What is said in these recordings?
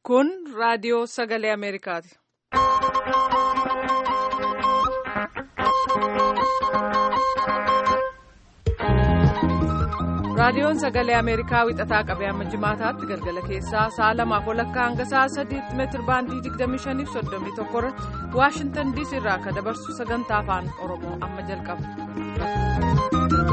Kun raadiyoo sagalee Ameerikaati. Raadiyoon sagalee Ameerikaa wixataa qabee amma jimaataatti galgala keessaa sa'a lamaaf walakkaa hanga sa'a sadiitti meetir baandii 25 fi 31 irratti Waashintan diisii irraa akka dabarsu sagantaa afaan Oromoo amma jalqaba.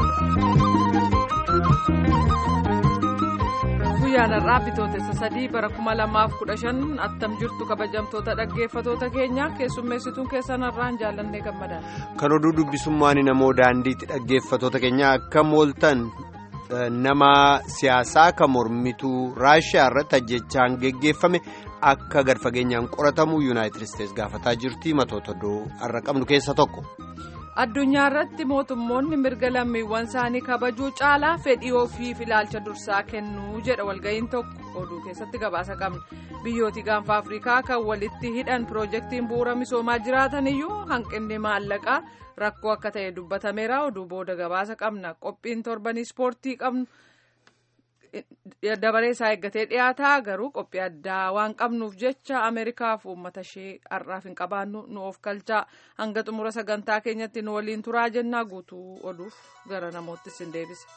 Guyyaan har'aa bitootessa sadii bara kuma lamaaf kudha shan attam jirtu kabajamtoota dhaggeeffatoota keenya keessummeessituun keessan har'aan jaallannee gammadaa. Kan oduu dubbisummaan namoo daandiitti dhaggeeffatoota keenya akka mooltan. nama siyaasaa kan mormituu raashiyaa irratti ajjechaan geggeeffame akka gad fageenyaan qoratamu yuunaayitid isteetsi gaafataa jirti matoota oduu har'a qabnu keessa tokko. addunyaa irratti mootummoonni mirga lammiiwwan isaanii kabajuu caalaa fedhii ofiif ilaalcha dursaa kennuu jedha walga'iin tokko oduu keessatti gabaasa qabna biyyooti gaanfa afrikaa kan walitti hidhan piroojeektiin bu'uura misoomaa jiraatan iyyuu hanqinni maallaqaa. rakkoo akka ta'e dubbatameera oduu booda gabaasa qabna qophiin torbanii ispoortii qabnu dabaree isaa eeggatee dhiyaataa garuu qophii addaa waan qabnuuf jecha ameerikaaf uummata ishee har'aaf hin qabaannu nu of kalchaa hanga xumura sagantaa keenyatti nu waliin turaa jennaa guutuu oduuf gara namoottis hin deebisa.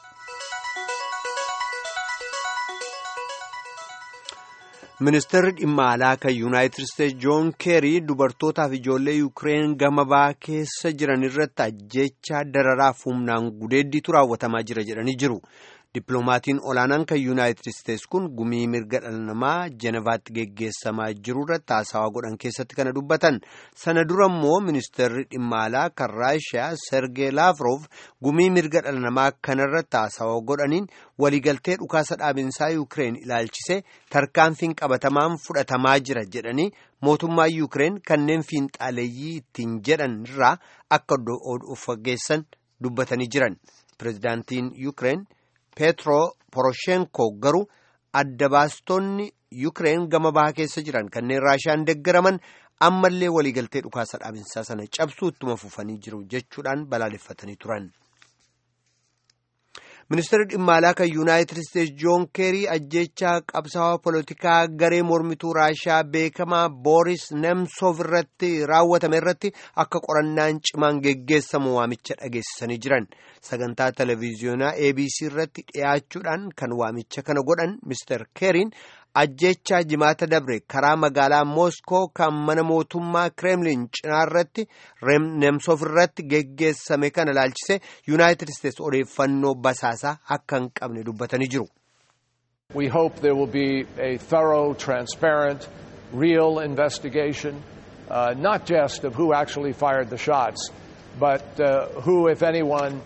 ministeerri dhimma alaa kan yuunaayitid isteetsi joon keerii dubartootaaf ijoollee yuukireen gama bahaa keessa jiran irratti ajjechaa dararaaf humnaan gudeeddiitu raawwatamaa jira jedhanii jiru dippiloomatiin olaanaan kan yuunaayitid isteetsi kun gumii mirga dhala namaa jenevaatti geggeessamaa jiru irratti haasawaa godhan keessatti kana dubbatan sana dura immoo ministeerri dhimma alaa kan raashiyaa sergee laafroof gumii mirga dhala namaa kanarratti haasawaa godhaniin waliigaltee dhukaasa dhaabinsaa yuukireen ilaalchise tarkaanfiin qabatamaan fudhatamaa jira jedhanii mootummaa yuukireen kanneen fiinxaaleeyyii ittiin jedhan irraa akka of fageessan dubbatanii jiran pirezidaantiin yuukireen peetro poroshenko garuu adda baastonni yuukireen gama bahaa keessa jiran kanneen raashiyaan deeggaraman ammallee waliigaltee dhukaasa dhaabinsaa sana cabsuu ittuma fufanii jiru jechuudhaan balaaleffatanii turan. ministeerri dhimma alaa kan yuunaayitid isteetsi joon keerii ajjechaa qabsaa'aa poolitikaa garee mormituu raashiyaa beekamaa booris nemsoof irratti raawwatame irratti akka qorannaan cimaan geggeessamu waamicha dhageessisanii jiran sagantaa televiziyoonaa abc irratti dhiyaachuudhaan kan waamicha kana godhan mister keeriin ajjechaa jimaata dabre karaa magaalaa mooskoo kan mana mootummaa kireemlin cinaa irratti nemsoof irratti geggeessame kana ilaalchise yuunaayitid isteetsi odeeffannoo basaasaa akka hin qabne dubbatanii jiru. We hope there will be a thorough, transparent, real investigation, uh, not just of who actually fired the shots, but uh, who, if anyone,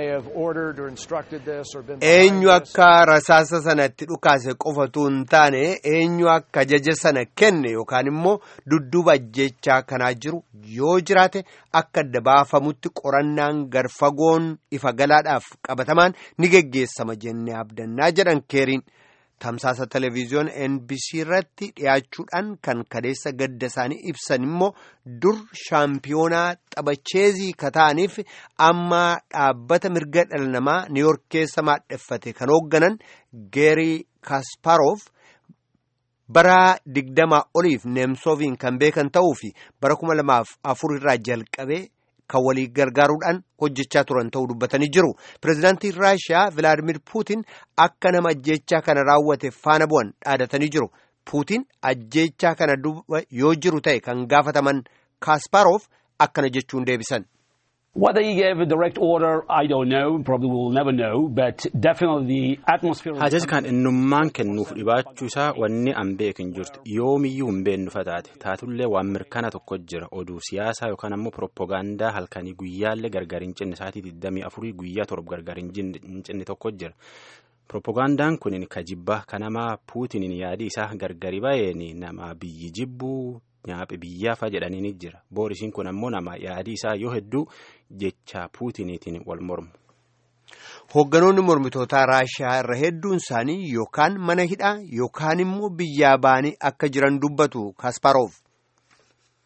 eenyu akka rasaasa sanatti dhukaase qofatu hin taane eenyu akka ajaja sana kenne yookaan immoo dudduuba ajjechaa kanaa jiru yoo jiraate akka adda baafamutti qorannaan garfagoon ifa galaadhaaf qabatamaan ni geggeessama jennee abdannaa jedhan keeriin. tamsaasa televiziyoon NBC irratti dhiyaachuudhaan kan kadeessa gadda isaanii ibsan immoo dur shaampiyoonaa taphacheezii kataaniif amma dhaabbata mirga dhala namaa niiyork keessa maadheffate kan hoogganan geerii kasparoof bara digdamaa oliif neemsoofiin kan beekan ta'uu fi bara kuma lamaaf afur irraa jalqabee kan walii gargaaruudhaan hojjechaa turan ta'uu dubbatanii jiru pireezidaantiin raashiyaa vilaadimir puutin akka nama ajjechaa kana raawwate faana bu'an dhaadatanii jiru puutin ajjechaa kana duuba yoo jiru ta'e kan gaafataman kaasparoof akkana jechuun deebisan. Whether he gave a direct order, I don't know. Probably we'll never know. But definitely the atmosphere. Ajaja kan innummaan kennuuf dhibaachuu isaa wanni an beeku hin jirtu yoomiyyuu hin beennu fataate taatullee waan mirkana tokko jira oduu siyaasaa yookaan ammoo pirooppogaandaa halkanii guyyaallee gargar hin cinne sa'aatii 24 guyyaa torba gargar hin cinne tokko jira. Pirooppogaandaan kun ka jibbaa kanamaa puutiniin yaadi isaa gargari ba'een nama biyyi jibbuu. Nyaaphi biyyaafa jedhanii ni jira. Boorisiin kun ammoo nama yaadii isaa yoo hedduu jecha puutiniitiin wal mormu. Hoogganoonni mormitootaa Raashiyaa irra hedduun isaanii yookaan mana hidhaa yookaan immoo biyyaa ba'anii akka jiran dubbatu Kasparoof.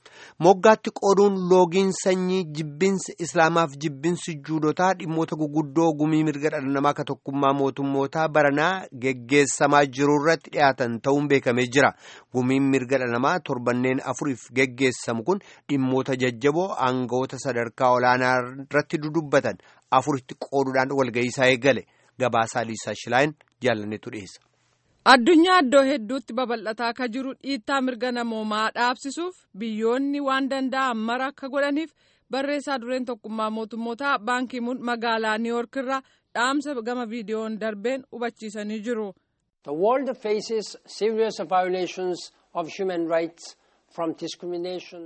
moggaatti qooduun loogiin sanyii jibbinsi islaamaaf jibbinsi juudotaa dhimmoota guguddoo gumii mirga dhala namaa ka tokkummaa mootummootaa baranaa geggeessamaa jiru irratti dhiyaatan ta'uun beekamee jira gumiin mirga dhala namaa torbanneen afuriif geggeessamu kun dhimmoota jajjaboo aangawoota sadarkaa olaanaa irratti dudubbatan afuritti qooduudhaan walga'iisaa eegale gabaasaa liisaa shilaayin jaalanneetu dhiyeessa. addunyaa iddoo hedduutti babal'ataa akka jiru dhiittaa mirga namoomaa dhaabsisuuf biyyoonni waan danda'an mara akka godhaniif barreessaa dureen tokkummaa mootummootaa baankimuun magaalaa niiwoork irraa dhaamsa gama viidiyoon darbeen hubachiisanii jiru. The world faces serious violations of human rights from discrimination.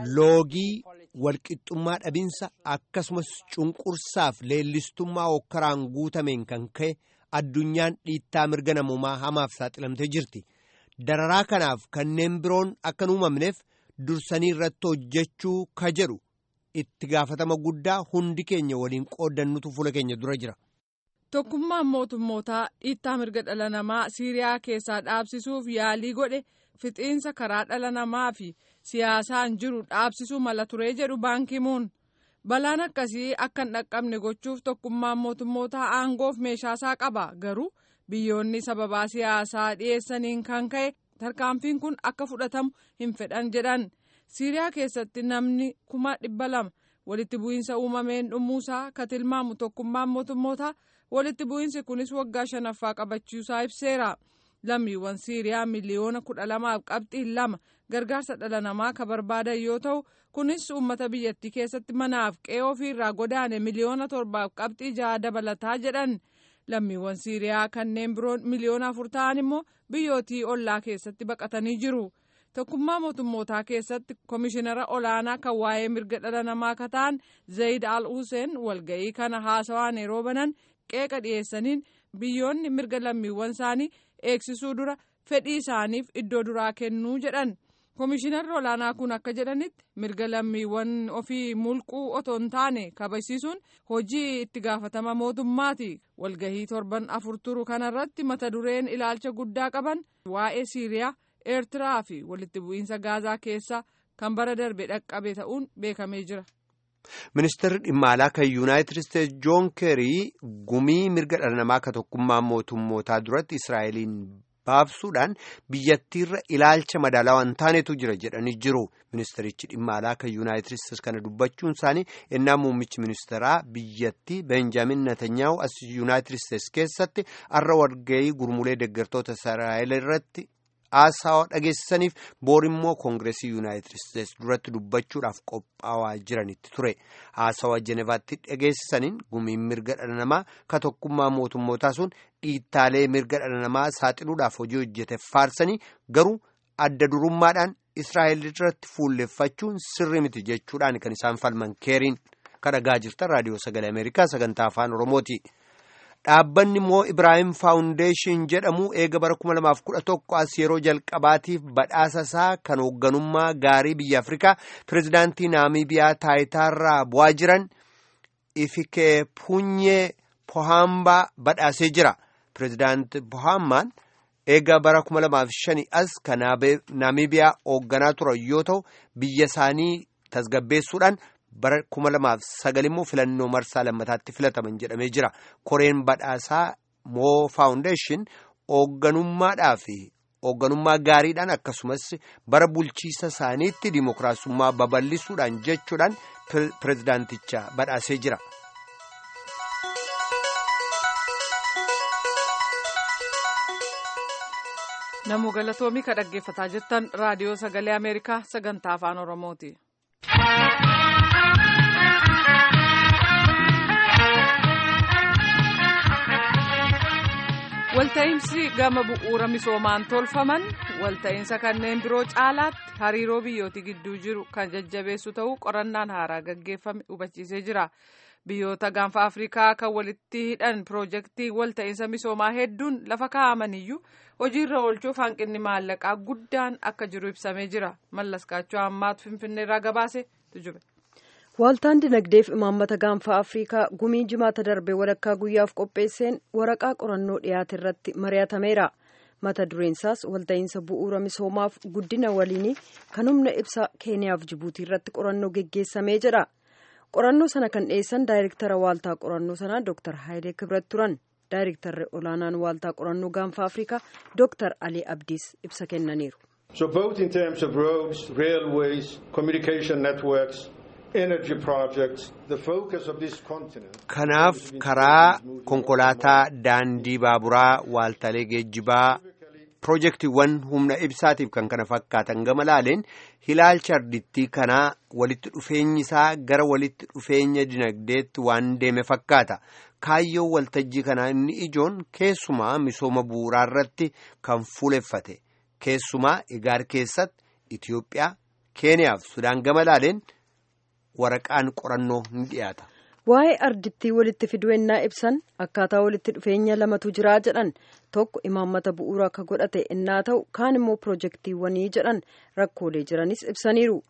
loogii walqixxummaa dhabinsa akkasumas cunqursaaf leellistummaa hokkaraan guutameen kan ka'e addunyaan dhiittaa mirga namoomaa hamaaf saaxilamtee jirti dararaa kanaaf kanneen biroon akka hin uumamneef dursanii irratti hojjechuu ka jedhu itti gaafatama guddaa hundi keenya waliin qooddannutu fuula keenya dura jira. tokkummaan mootummootaa dhiittaa mirga dhala namaa siiriyaa keessaa dhaabsisuuf yaalii godhe fixiinsa karaa dhala namaa fi siyaasaan jiru dhaabsisuu mala turee jedhu baankimuun balaan akkasii akka hin dhaqqabne gochuuf tokkummaan mootummootaa aangoof meeshaasaa qaba garuu biyyoonni sababaa siyaasaa dhiyeessaniin kan ka'e tarkaanfiin kun akka fudhatamu hin fedhan jedhan siiriyaa keessatti namni kuma dhibba lama walitti bu'iinsa uumameen dhumuusaa ka tilmaamu tokkummaan mootummootaa walitti bu'iinsi kunis waggaa shanaffaa qabachuusaa ibseera. lammiiwwan siiriyaa miliyoona kudha lamaaf qabxii lama gargaarsa dhala namaa ka barbaadan yoo ta'u kunis uummata biyyattii keessatti manaaf qe'ee ofiirraa godaane miliyoona torbaaf qabxii jaha dabalataa jedhan lammiiwwan siiriyaa kanneen biroon miliyoona afur ta'an immoo biyyootii ollaa keessatti baqatanii jiru tokkummaa mootummootaa keessatti komishinara olaanaa kan waa'ee mirga dhala namaa ka ta'an zayid al huseen walga'ii kana haasawaan yeroo banan qeeqa dhiyeessaniin biyyoonni mirga lammiiwwan isaanii eegsisuu dura fedhii isaaniif iddoo duraa kennuu jedhan komishinarri olaanaa kun akka jedhanitti mirga lammiiwwan ofii mulquu otoo hin taane kabajsiisuun hojii itti gaafatama mootummaati walgahii torban afur turu kanarratti mata dureen ilaalcha guddaa qaban waa'ee siiriyaa eertiraa fi walitti bu'iinsa gaazaa keessaa kan bara darbe dhaqqabe ta'uun beekamee jira. ministeerri dhimma alaa kan yuunaayitid isteetsi joon keerii gumii mirga dhala namaa ka tokkummaa mootummootaa duratti israa'eliin baabsuudhaan biyyattiirra ilaalcha madaalawaa hin taanetu jira jedhanii jiru ministerichi dhimma alaa kan yuunaayitid isteetsi kana dubbachuun isaanii ennaa muummichi ministeeraa biyyattii beenjaamin netanyaahu as yuunaayitid isteetsi keessatti arra walga'ii gurmulee deeggartoota israa'el irratti haasawa dhageessisaniif boorimmoo koongireesii yuunaayitid isteetsi duratti dubbachuudhaaf qophaa'aa jiranitti ture haasawa jenevaatti dhageessisaniin gumiin mirga dhala namaa ka tokkummaa mootummootaa sun dhiittaalee mirga dhala namaa saaxiluudhaaf hojii hojjete faarsanii garuu adda durummaadhaan israa'el irratti fuulleffachuun sirri miti jechuudhaan kan isaan falman keeriin kan dhagaa jirtan raadiyoo sagalee ameerikaa sagantaa afaan oromooti. dhaabbanni moo ibraahim faawundeeshin jedhamu eega bara 2011 as yeroo jalqabaatiif badhaasa isaa kan hoogganummaa gaarii biyya afrikaa pirezidaantii naamibiyaa taayitaarraa bu'aa jiran ifike punyee pohambaa badhaasee jira pirezidaanti pohambaan eega bara 2005 as kan naamibiyaa hoogganaa turan yoo ta'u biyya isaanii tasgabbeessuudhaan bara kuma lamaaf sagal immoo filannoo marsaa lammataatti filataman jedhamee jira koreen badhaasaa moo faawundeeshin hoogganummaadhaa fi hoogganummaa gaariidhaan akkasumas bara bulchiisa isaaniitti dimookiraasummaa babal'isuudhaan jechuudhaan pirezidaanticha badhaasee jira. namuu galatoomii ka dhaggeeffataa jirtan raadiyoo sagalee ameerikaa sagantaa afaan oromooti. walta'iinsi gama bu'uura misoomaan tolfaman walta'iinsa kanneen biroo caalaatti hariiroo biyyootii gidduu jiru kan jajjabeessu ta'uu qorannaan haaraa gaggeeffame hubachiisee jira biyyoota gaanfa afrikaa kan walitti hidhan piroojeektii walta'iinsa misoomaa hedduun lafa kaa'amaniyyuu hojiirra oolchuuf hanqinni maallaqaa guddaan akka jiru ibsamee jira mallaskaachuu ammaatu finfinneerraa gabaase tujube. Waaltaan dinagdeef imaammata gaanfa Afrikaa gumii jimaata darbe walakkaa guyyaaf qopheesseen waraqaa qorannoo dhiyaate irratti mari'atameera. mata dureensaas walta'iinsa bu'uura misoomaaf guddina waliinii kan humna ibsaa keeniyaaf jibuutii irratti qorannoo geggeessamee jedha qorannoo sana kan dhiyeessan daayirektara waaltaa qorannoo sanaa dooktar haayilee kibrat turan daayirektarri olaanaan waaltaa qorannoo gaanfa afrikaa dooktar alii abdiis ibsa kennaniiru. So both in terms of roads, railways, communication networks, energy projects, the focus of this continent. Kanaaf karaa konkolaataa daandii baaburaa waaltaalee geejjibaa pirojektiiwwan humna ibsaatiif kan kana fakkaatan gama laaleen ilaalcha ardittii kanaa walitti dhufeenyi isaa gara walitti dhufeenya dinagdeetti waan deeme fakkaata. Kaayyoon waltajjii kanaa inni ijoon keessumaa misooma bu'uuraa irratti kan fuuleffate. Keessumaa igaar keessatti Itoophiyaa, Keeniyaa fi Sudaan gama laaleen waraqaan qorannoo ni dhiyaata. Waa'ee ardittii walitti fiduu ennaa ibsan akkaataa walitti dhufeenya lamatu jiraa jedhan tokko imaammata bu'uuraa akka godhate ennaa ta'u kaan immoo pirojektiiwwanii jedhan rakkoolee jiranis ibsaniiru.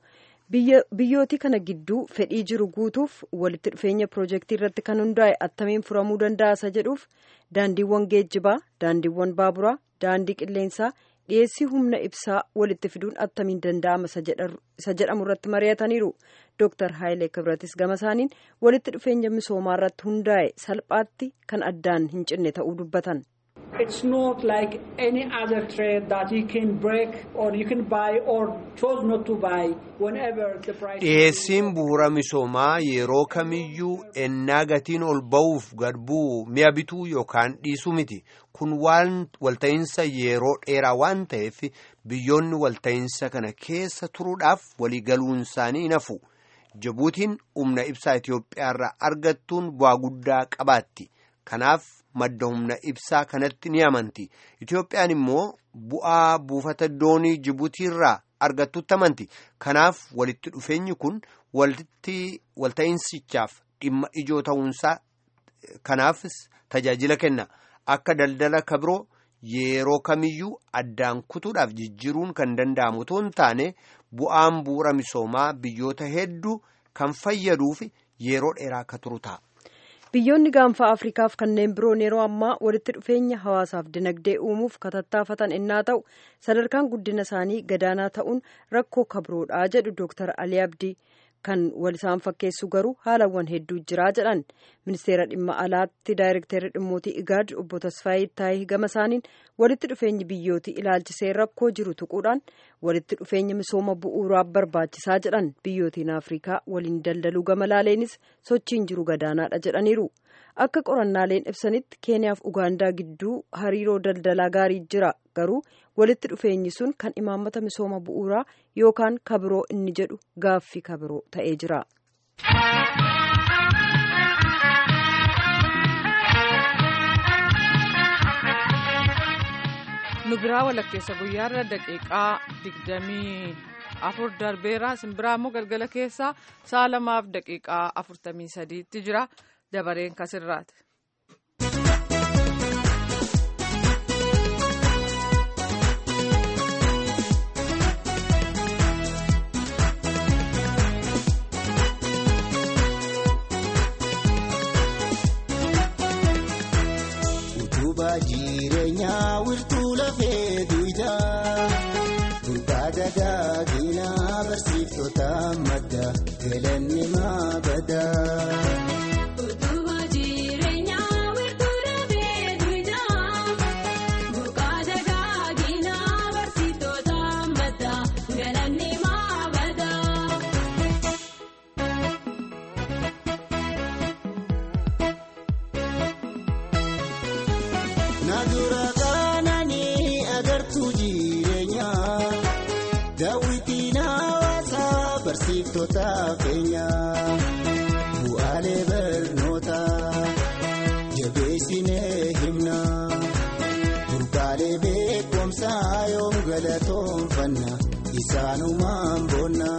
biyyooti kana gidduu fedhii jiru guutuuf walitti dhufeenya pirojektii irratti kan hundaa'e attamiin furamuu danda'a isa jedhuuf daandiiwwan geejjibaa daandiiwwan baaburaa daandii qilleensaa dhiyeessii humna ibsaa walitti fiduun attamiin danda'ama isa jedhamu irratti mari'ataniiru dooktar haayilee kibratis gama isaaniin walitti dhufeenya misoomaa irratti hundaa'e salphaatti kan addaan hin cinne ta'uu dubbatan. It's not like any other trade that you can break or you can buy or choose not to buy whenever the price. Dhiyeessiin bu'uura misoomaa yeroo kamiyyuu ennaa gatiin ol ba'uuf gad bu'u mi'a bituu yookaan dhiisuu miti. Kun waan walta'iinsa yeroo dheeraa waan ta'eef biyyoonni walta'iinsa kana keessa turuudhaaf waliigaluun isaanii hin hafu. Jibuutiin humna ibsaa Itoophiyaa irraa argattuun bu'aa guddaa qabaatti. Kanaaf madda humna ibsaa kanatti ni amanti. Itoophiyaan immoo bu'aa buufata doonii Jibuutii irraa argattutti amanti. Kanaaf walitti dhufeenyi kun walitti walta'iinsichaaf dhimma ijoo ta'uunsaa kanaafis tajaajila kenna. Akka daldala kabiroo yeroo kamiyyuu addaan kutuudhaaf jijjiiruun kan danda'amu otoo hin taane bu'aan bu'uura misoomaa biyyoota hedduu kan fayyaduuf yeroo dheeraa akka turu ta'a. biyyoonni gaanfa afrikaaf kanneen biroon yeroo ammaa walitti dhufeenya hawaasaaf dinagdee uumuuf katattaafatan innaa ta'u sadarkaan guddina isaanii gadaanaa ta'uun rakkoo kabroodhaa jedhu dooktar alii abdii kan wal isaan fakkeessu garuu haalawwan hedduu jiraa jedhan ministeera dhimma alaatti daayirekteerri dhimmootii igaad obbo tasfaayii taayii gama isaaniin walitti dhufeenyi biyyootii ilaalchisee rakkoo jiru tuquudhaan walitti dhufeenya misooma bu'uuraa barbaachisaa jedhan biyyootiin afrikaa waliin daldaluu gama laaleenis sochiin jiru gadaanaadha jedhaniiru akka qorannaaleen ibsanitti keeniyaaf ugaandaa gidduu hariiroo daldalaa gaarii jira garuu walitti dhufeenyi sun kan imaammata misooma bu'uuraa yookaan kabiroo inni jedhu gaaffii kabiroo ta'ee jira. nu biraa walakkeessa guyyaarra daqiiqaa digdamii afur darbeera simbiraa immoo galgala keessaa sa'a lamaaf daqiiqaa afurtamii sadiitti jira dabareen kasirraati. jireenyaa wiirtuu lafee duwidhaa durbaa dagaaginaa barsiiftota madda galanni maabadaa. Bu'aalee barnootaa jabeessinee himna burqaalee beekumsaa yoom galatoonfanna isaanumaan boonna.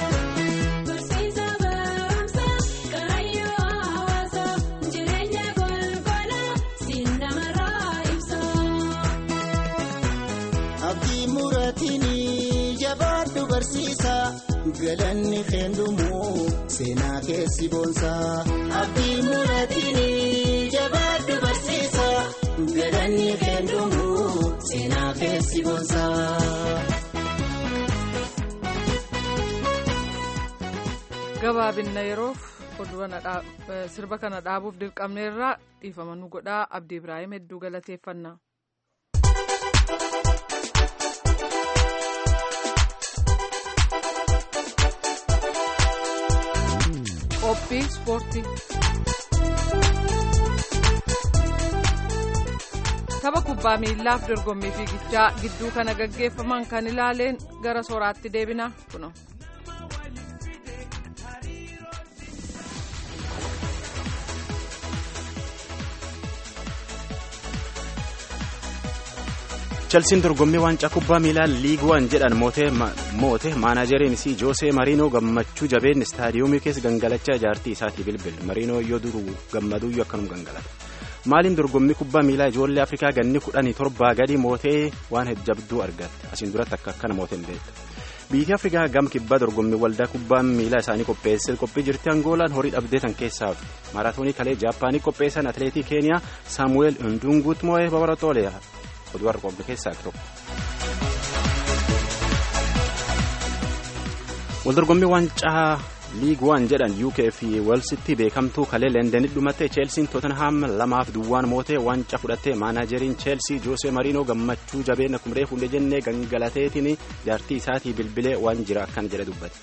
Abdii muratiin jabaadhu barsiisa. galanni keendumoo seenaa keessi boonsaa abdii muratiin jabaadhu barsiisa galanni keendumoo seenaa gabaabinna yeroof sirba kana dhaabuuf dirqamneerraa dhiifama nu godhaa abdii ibraahim hedduu galateeffannaa. qophii ispoortii. tapha kubbaa miillaaf dorgommii fiigichaa gidduu kana gaggeeffaman kan ilaaleen gara sooraatti deebina kuno. chelsiin dorgommii waancaa kubbaa miilaa liig waan jedhan moote maanajeriin isii joosee mariinoo gammachuu jabeen istaadiyoomii keessa gangalachaa jaartii isaatii bilbil mariinoo yoo duru gammaduyyuu akkanum gangalata maaliin dorgommii kubbaa miilaa ijoollee afrikaa ganni kudhanii torbaa gadi mootee waan hejjabduu argatte asiin duratti akka akkana mooteen beektu biyyi afrikaa gam kibbaa dorgommii waldaa kubbaa miilaa isaanii qopheessee qophii jirti angoolaan horii dhabdee tan keessaa maaraatoonii kalee jaappaanii qopheessan atileetii keeniyaa saamu'eel ndunguut moo'ee babaratoolee oduu har'a qabdu keessaa tokko. waldorgommii waancaa liig waan jedhan uk fi walsitti beekamtuu kalee leendenitti dhumatte cheelsiin tootenhaam lamaaf duwwaan mootee waancaa fudhatte maanajeriin cheelsii joosee mariinoo gammachuu jabeen akkuma reefu hundee jennee gangalateetiin jaartii isaatii bilbilee waan jira akkan jedhe dubbate.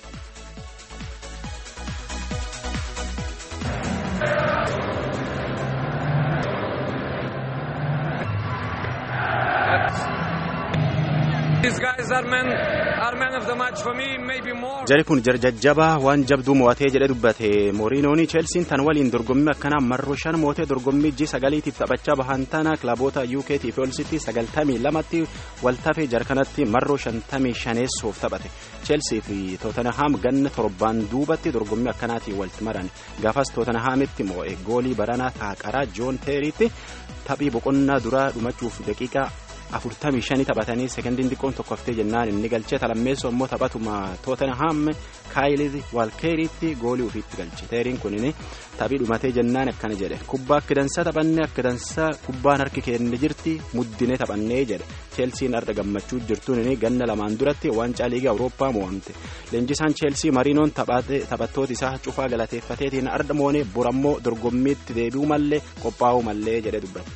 jari kun jarjajjabaa waan jabduu mo'atee jedhe dubbate mooriinoon cheelsiin tan waliin dorgommii akkanaa marroo shan mootee dorgommii ji sagaliitiif taphachaa bahan tana kilaboota yuukeetii fi olsitti sagaltamii lamatti waltafee jarkanatti marroo shantamii shaneessuuf taphate cheelsii fi tootenahaam ganna torbaan duubatti dorgommii akkanaatiin walitti maran gaafas tootenahaamitti moo'e goolii baranaa taaqaraa joon teeriitti taphii boqonnaa duraa dhumachuuf daqiiqaa afurtamii shanii taphatanii sekondiin xiqqoon tokko haftee jennaan inni galchee talammeessoo immoo taphatuma tootenhaam kaayilii waalkeeriitti goolii ofiitti galche teeriin kunin taphii dhumatee jennaan akkana jedhe kubbaa akka dansaa taphannee akka dansaa kubbaan harki keenne jirti muddinee taphannee jedhe cheelsiin arda gammachuu jirtuun ganna lamaan duratti waancaa liigaa awurooppaa mo'amte leenjisaan cheelsii mariinoon taphattoota isaa cufaa galateeffateetiin arda moonee borammoo dorgommiitti deebi'uu mallee qophaa'uu mallee jedhe dubbate.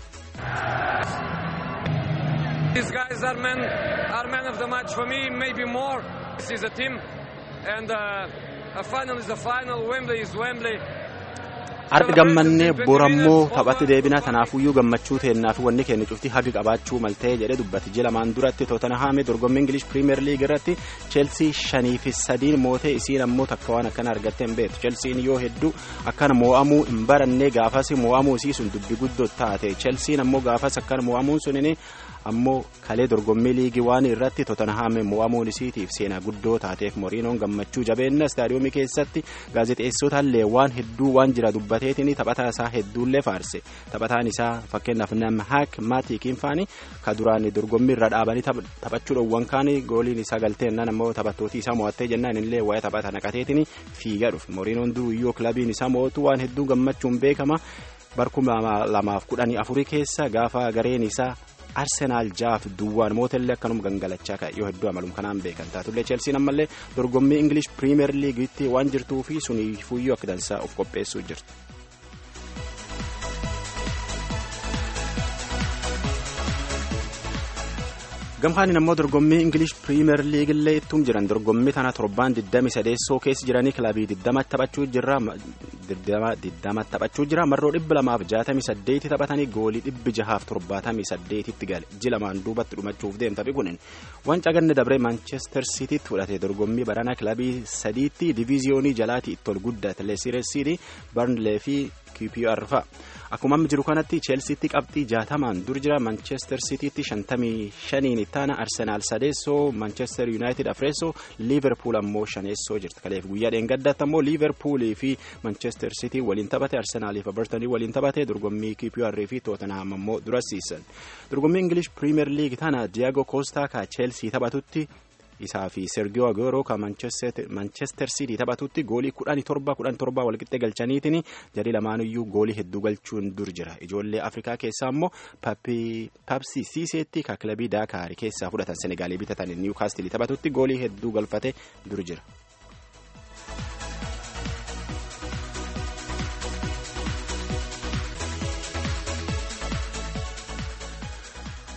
These guys are men, are men of the match for me, maybe more. This is a team, and uh, a final is a final. Wembley is Wembley. Har'a gammannee borammoo taphatti deebinaa tanaafuyyuu gammachuu teennaa fi wanni keenya cuftii haga qabaachuu maltee jedhe dubbate ji'a lamaan duratti tootenahaame dorgommii ingilish piriimeer liig irratti cheelsii shanii fi sadiin mootee isiin ammoo takka waan akkana argattee hin beektu cheelsiin yoo hedduu akkana moo'amuu hin barannee gaafas moo'amuu isii sun dubbi guddoo taate cheelsiin ammoo gaafas akkana moo'amuun sunin ammoo kalee dorgommii liigii waan irratti tootenahaame moo'amuun isiitiif seenaa guddoo taateef moriinoon gammachuu jabeenna istaadiyoomii keessatti gaazexeessotaallee waan hedduu waan jira dubbateetiin taphataa isaa hedduullee faarse taphataan isaa fakkeenyaaf nama haak maatii kiinfaanii ka duraan dorgommii irra dhaabanii taphachuu dhowwan kaanii gooliin isaa galteennaan ammoo taphattootii isaa mo'attee jennaan illee waa'ee taphata naqateetiin fiigaa dhufe moriinoon duuyyoo kilabiin isaa mo'atu waan hedduu gammachuun beekama barkuma lamaaf kudhanii afurii keessa gaafa gareen isaa arsenaal jaaf duwwaan mootellee akkanuma gangalachaa ka'e yoo hedduu amalum kanaan beekan taatullee cheelsiin ammallee dorgommii ingilish piriimeer liigiitti waan jirtuu fi suniifuyyuu akka dansaa of qopheessuu jirti. gamkaaniin ammoo dorgommii ingilish piriimeer liigillee ittum jiran dorgommii tana torbaan 23 keessa jiranii kilabii 20 taphachuu jira 20 taphachuu jira marroo 268 taphatanii goolii 678 tti gale ji lamaan duubatti dhumachuuf deemta kunin wanca ganna dabree maanchestar siitiitti fudhate dorgommii baranaa kilabii sadiitti diviiziyoonii jalaatii itti ol guddate leesireesiidhi barnlee fi qpr fa'a. akkuma amma jiru kanatti cheelsiitti qabxii jaatamaan dur jira manchester siitiitti shantamii shaniin ittaana arsenaal sadeessoo manchester yuunaayitid afreessoo liiverpuul ammoo shaneessoo jirti kaleef guyyaa dheengaddaatti ammoo liiverpuulii fi manchester siitii waliin taphate arsenaaliif abartanii waliin taphate dorgommii qpr fi tootenaam ammoo durasiisan dorgommii ingilish piriimeer liig tana diyaago koostaa ka cheelsii taphatutti isaa fi sergiyoo agooroo kan manchester city taphatutti goolii kudhanii torba kudhan torba walqixxee galchaniitiin jarii lamaanuyyuu goolii hedduu galchuun dur jira ijoollee afrikaa keessaa immoo papsi siiseetti ka kilabii daakaari keessaa fudhatan senegaalii bitatan niwukaastilii taphatutti goolii hedduu galfate dur jira.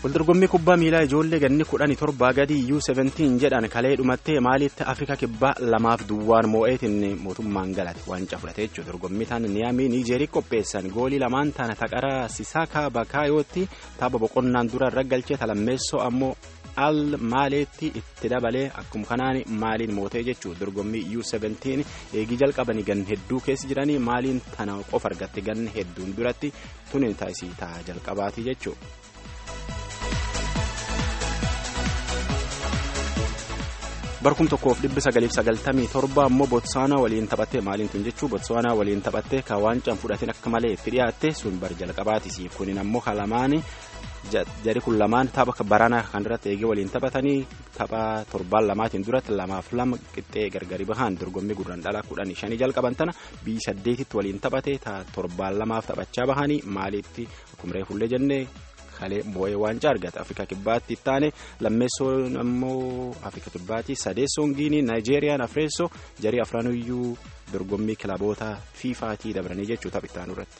Waldorgommii kubbaa miilaa ijoollee ganni kudhanii torbaa gadi U17 jedhan kalee dhumattee maalitti Afrikaa kibbaa lamaaf duwwaan moo'eetiin mootummaan galate waancaa fudhate jechuudha. Dorgommii tana niyaamii Niijeerii qopheessan goolii lamaan tana taqaraa Sisaaka Bakaayooti tapha boqonnaan dura irra galchee talammeessoo ammoo al maaleetti itti dabalee akkuma kanaan maaliin mootee jechuudha. Dorgommii U17 eegii jalqabanii gan hedduu keessa jiranii maaliin tana qofa argatte gan hedduun duratti tuni taasisii ta'a jalqabaati jechuudha. barkum tokkoof dhibbi sagaliif sagaltamii torba ammoo bootsaanaa waliin taphattee maaliin tun jechuu bootsaanaa waliin taphattee ka waancaan fudhatin akka malee itti dhiyaatte sun bar jalqabaatisi kunin ammoo kalamaani jari kun lamaan tapha barana kan irratti eegee waliin taphatanii tapha torbaan lamaatiin duratti lamaaf lama qixxee gargari bahan dorgommii gurraan dhalaa kudhanii shanii jalqaban tana biyyi saddeetitti waliin taphate torbaan lamaaf taphachaa bahanii maaliitti akkuma reefullee jennee kalee moo'ee waancaa argata afrikaa kibbaatti ittaane lammeessoon ammoo afrikaa kibbaatti sadeessoon giinii naayijeeriyaan afreessoo jarii afranuyyuu dorgommii kilaboota fiifaatii dabranii jechuu tapha ittaanu irratti.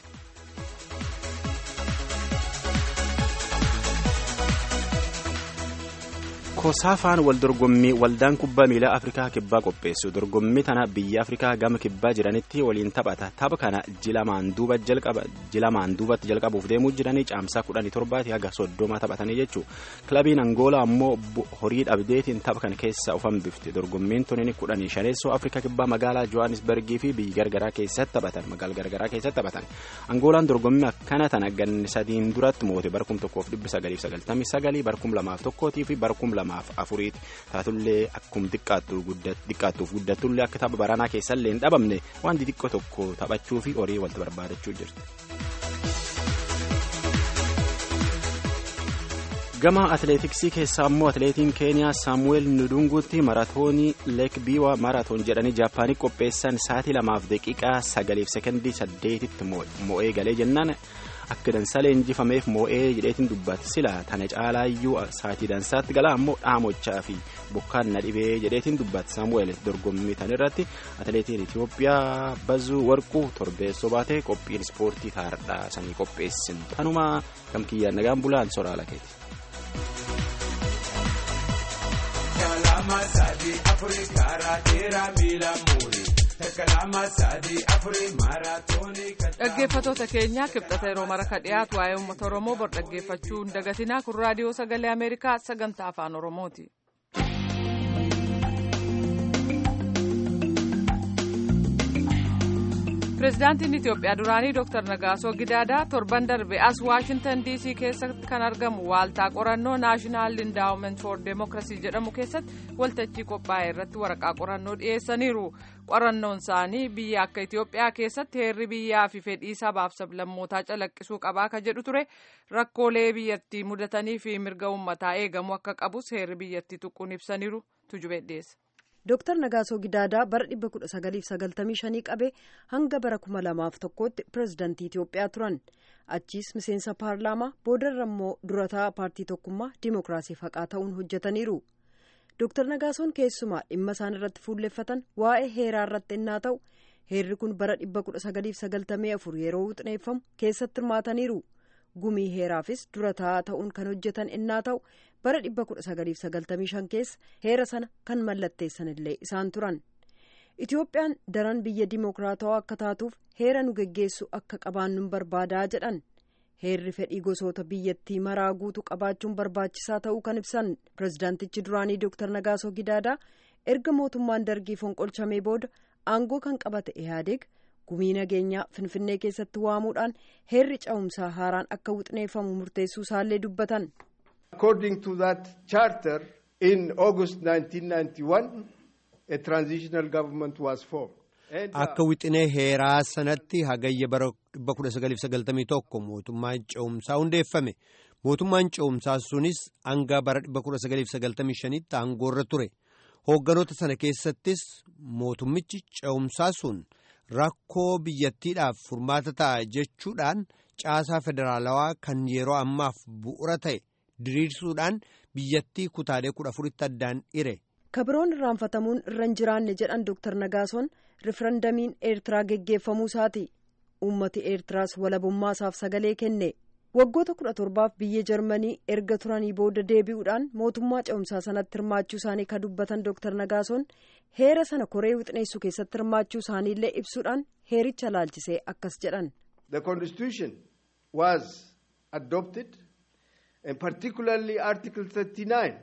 kosaafaan wal dorgommii waldaan kubbaa miilaa afrikaa kibbaa qopheessu dorgommii tana biyya afrikaa gama kibbaa jiranitti waliin taphata tapha kana jilamaan duubatti jalqabuuf deemuu jiranii caamsaa kudhanii torbaati haga soddoma taphatanii jechuu kilabiin angoolaa ammoo horii dhabdeetiin tapha kana keessa of hambifte dorgommiin tunin kudhanii shaneessoo afrikaa kibbaa magaalaa johannisbergii fi biyya gargaraa keessatti taphatan magaala gargaraa keessatti taphatan angoolaan dorgommii akkana tana ganni sadiin duratti moote barkum tokkoof dhibbi sagaliif sagaltamii sagalii barkum lamaaf tokkootii fi barkum lamaaf afuriiti taatullee akkuma xiqqaattuuf guddattullee akka tapha baranaa keessallee hin dhabamne waan xixiqqoo tokko taphachuu fi horii walitti barbaadachuu jirti. gama atileetiksii keessaa ammoo atileetiin keeniyaa saamuweel nudunguutti maraatoonii leek biiwaa maraatoon jedhanii jaappaanii qopheessan sa'aatii lamaaf daqiiqaa sagaliif sekondii saddeetitti moo'ee galee jennaan akka dansalee injifameef moo'ee jedheetiin dubbate sila tana caalaayyuu sa'aatii dansaatti gala ammoo dhaamochaa fi bokkaan na dhibee jedheetiin dubbate saamuweel dorgommii tan irratti atileetiin itiyoophiyaa bazuu warquu torbeessoo baatee qophiin ispoortii taardhaa sanii qopheessin tanuma gamkiyyaan nagaan bulaan soraala keeti. kalama sadi afuri kara dheera miila muuri kalama sadi afuri maaraatoonii. dhaggeeffatoota keenya kibxata yeroo mara ka dhiyaatu waa'ee uummata oromoo bor dhaggeeffachuu hin dagatinaa kun raadiyoo sagalee ameerikaa sagantaa afaan oromooti. pireezidaantiin itiyoophiyaa duraanii dr nagaasoo gidaadaa torban darbe as waashintan diisii keessatti kan argamu waaltaa qorannoo naashinaal indaawument for deemokirasii jedhamu keessatti waltajjii qophaa'e irratti waraqaa qorannoo dhiyeessaniiru qorannoon isaanii biyya akka itiyoophiyaa keessatti heerri biyyaa fi fedhii sabaaf sablammootaa calaqqisuu qabaa ka jedhu ture rakkoolee biyyattii mudatanii fi mirga uummataa eegamu akka qabus heerri biyyattii tuquun ibsaniiru tujubee dhiyeessa. Dooktar Nagaasoo Gidaadaa bara 1995 qabee hanga bara 2001tti pireezidantii Itiyoophiyaa turan. Achiis miseensa paarlaamaa boodarra immoo durataa paartii tokkummaa Dimookiraasiif haqaa ta'uun hojjetaniiru. Dooktar Nagaasoon keessumaa dhimma isaan irratti fuulleffatan waa'ee heeraa irratti innaa ta'u heerri kun bara 1994 yeroo wuxneeffamu keessatti hirmaataniiru. Gumii heeraafis durataa ta'uun kan hojjetan innaa ta'u bara 1995 keessa heera sana kan mallatteessan illee isaan turan. Itiyoophiyaan daran biyya dimookiraatawaa akka taatuuf heera nu geggeessu akka qabaannuun barbaadaa jedhan. Heerri fedhii gosoota biyyattii maraa guutuu qabaachuun barbaachisaa ta'uu kan ibsan pireezidaantichi duraanii Dr. Nagaasoo Gidaadaa erga mootummaan dargii fonqolchamee booda aangoo kan qabate Ihaadeeg gumii nageenyaa Finfinnee keessatti waamuudhaan heerri cehumsaa haaraan akka wuxneeffamu murteessuu isaallee dubbatan. According to that charter, in August 1991, a transitional government was formed. Akka wixinee heeraa sanatti hagayya bara 1991 mootummaan ce'umsaa hundeeffame. Mootummaan ce'umsaa sunis hanga bara 1995tti aangoorra ture. Hoogganoota sana keessattis mootummichi ce'umsaa sun rakkoo biyyattiidhaaf furmaata ta'a jechuudhaan caasaa federaalawaa kan yeroo ammaaf bu'ura ta'e diriirsuudhaan biyyattii kutaalee kudha afuritti addaan hire. kabiroon irraanfatamuun irra hin jiraanne jedhan dooktar nagaasoon rifarandamiin eertiraa geggeeffamuu isaati uummati eertiraas walabummaa isaaf sagalee kenne waggoota kudha torbaaf biyya jarmanii erga turanii booda deebi'uudhaan mootummaa ce'umsaa sanatti hirmaachuu isaanii kan dubbatan dooktar nagaasoon heera sana koree wixineessuu keessatti hirmaachuu isaaniillee ibsuudhaan heericha laalchisee akkas jedhan. The constitution was adopted and particularly article 39.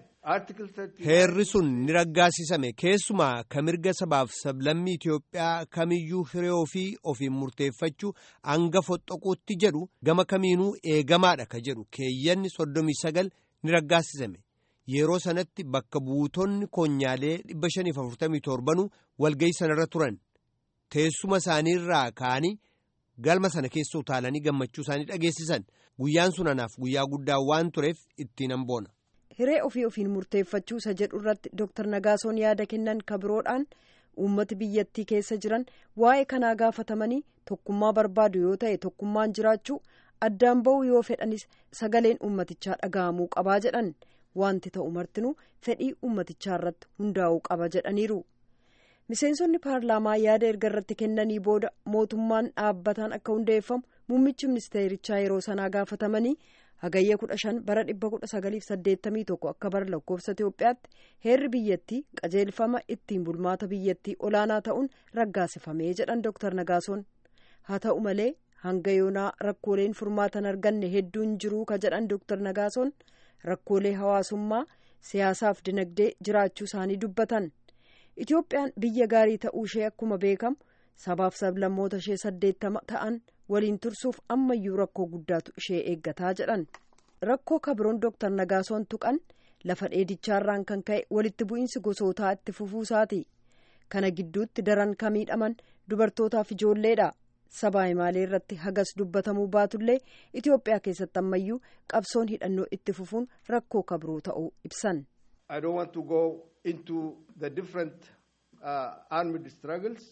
Heerri sun ni raggaasisame keessumaa ka mirga sabaaf sablammii Itoophiyaa kamiyyuu hiree ofii ofiin murteeffachuu hanga foxxoquutti jedhu gama kamiinuu eegamaadha ka jedhu keeyyanni soddomii sagal ni raggaasisame. Yeroo sanatti bakka buutonni koonyaalee 547 walga'ii sanarra turan. Teessuma isaaniirraa ka'anii galma sana keessa utaalanii gammachuu isaanii dhageessisan. Guyyaan sun anaaf guyyaa guddaa waan tureef ittiin hamboona. hiree ofii ofiin murteeffachuu isa jedhu irratti dooktar nagaasoon yaada kennan kabiroodhaan uummati biyyattii keessa jiran waa'ee kanaa gaafatamanii tokkummaa barbaadu yoo ta'e tokkummaan jiraachuu addaan ba'uu yoo fedhanis sagaleen uummatichaa dhaga'amuu qabaa jedhan wanti ta'u martinuu fedhii uummatichaa irratti hundaa'uu qaba jedhaniiru. miseensonni paarlaamaa yaada erga irratti kennanii booda mootummaan dhaabbataan akka hundeeffamu muummichi ministeerichaa yeroo sanaa gaafatamanii. hagayya kudha shan bara dhibba kudha sagaliif saddeettamii tokko akka bara lakkoofsa Itoophiyaatti heerri biyyattii qajeelfama ittiin bulmaata biyyattii olaanaa ta'uun raggaasifamee jedhan Dr. Nagaasoon haa ta'u malee hanga yoonaa rakkooleen furmaatan arganne hedduun jiruu ka jedhan Dr. Nagaasoon rakkoolee hawaasummaa siyaasaaf dinagdee jiraachuu isaanii dubbatan Itoophiyaan biyya gaarii ta'uu ishee akkuma beekamu sabaaf sablammoota ishee saddeettama ta'an. waliin tursuuf ammayyuu rakkoo guddaatu ishee eeggataa jedhan rakkoo kabiroon dooktar nagaasoon tuqan lafa dheedichaarraan kan ka'e walitti bu'iinsi gosootaa itti fufuusaati kana gidduutti daran ka miidhaman dubartootaaf ijoolleedha sabaa himaalee irratti hagas dubbatamuu baatullee itiyoophiyaa keessatti ammayyuu qabsoon hidhannoo itti fufuun rakkoo kabiroo ta'uu ibsan. I don't want to go into the different uh, armed struggles.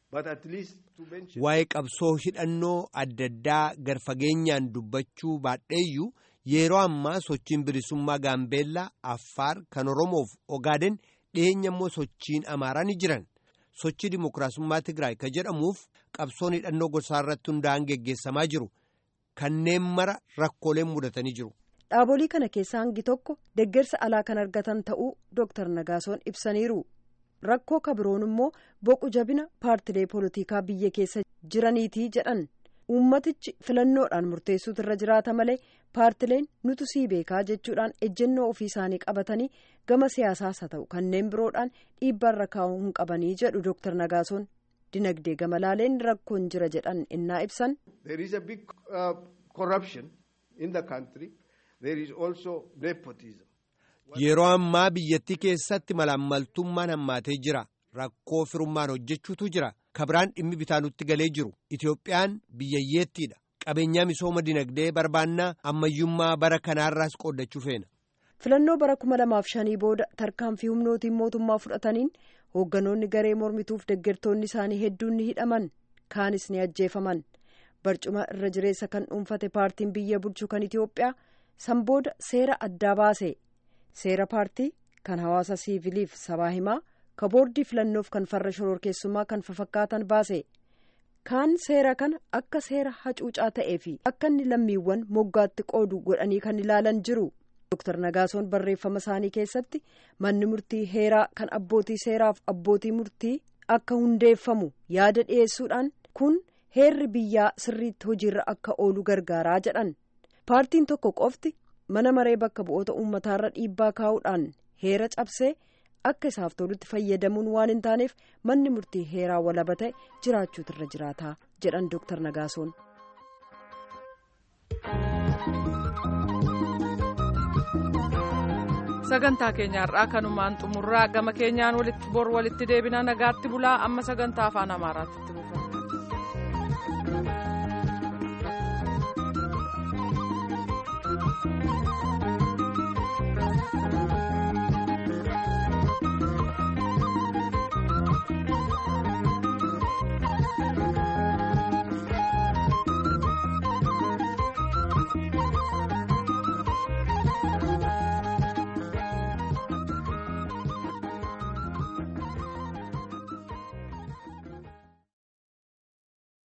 Waa'ee qabsoo hidhannoo adda addaa garfageenyaan dubbachuu baadheeyyuu yeroo ammaa sochiin bilisummaa gaambeellaa affaar kan oromoof ogaaden dhiyeenya immoo sochiin amaaraa ni jiran sochii dimokiraasummaa tigraay ka jedhamuuf qabsoon hidhannoo gosaa irratti hundaa'an geggeessamaa jiru kanneen mara rakkooleen mudatanii jiru. dhaabolee kana keessaa hangi tokko deggersa alaa kan argatan ta'uu dooktar nagaasoon ibsaniiru. rakkoo kabiroon immoo boqu jabina paartilee poolitikaa biyya keessa jiraniitii jedhan uummatichi filannoodhaan murteessuutu irra jiraata malee paartileen nutu sii beekaa jechuudhaan ejjennoo ofii isaanii qabatanii gama siyaasaas haa ta'u kanneen biroodhaan dhiibbaarra kaa'uu hin qabanii jedhu dooktar nagaasoon dinagdee gama laaleen rakkoon jira jedhan innaa ibsan. There is a big uh, corruption in the country. There is also nepotism. Yeroo ammaa biyyattii keessatti malaammaltummaan hammaatee jira. Rakkoo firummaan hojjechuutu jira. Kabiraan dhimmi bitaa nutti galee jiru. Itoophiyaan biyyayyeettiidha. Qabeenyaa misooma dinagdee barbaannaa ammayyummaa bara kanaarraas qooddachuu feena. Filannoo bara kuma lamaaf shanii booda tarkaanfii humnootiin mootummaa fudhataniin hoogganoonni garee mormituuf deggertoonni isaanii hedduun ni hidhaman. Kaanis ni ajjeefaman. Barcuma irra jireessa kan dhuunfate paartiin biyya bulchu kan Itoophiyaa san booda seera addaa baase. seera paartii kan hawaasa siiviliif sabaa himaa ka boordii filannoof kan farra shororkeessummaa kan fafakkaatan baase kaan seera kana akka seera hacuucaa ta'ee fi akka inni lammiiwwan moggaatti qoodu godhanii kan ilaalan jiru dooktar nagaasoon barreeffama isaanii keessatti manni murtii heeraa kan abbootii seeraaf abbootii murtii akka hundeeffamu yaada dhiyeessuudhaan kun heerri biyyaa sirriitti hojiirra akka oolu gargaaraa jedhan paartiin tokko qofti. mana maree bakka bu'oota uummataarra dhiibbaa kaa'uudhaan heera cabsee akka isaaf tolutti fayyadamuun waan hin taaneef manni murtii heeraa walaba ta'e jiraachuutu irra jiraataa jedhan dooktar nagaasoon. sagantaa keenyaarraa kanumaan xumurraa gama keenyaan walitti bor walitti deebina nagaatti bulaa amma sagantaa afaan amaaraatti buufama.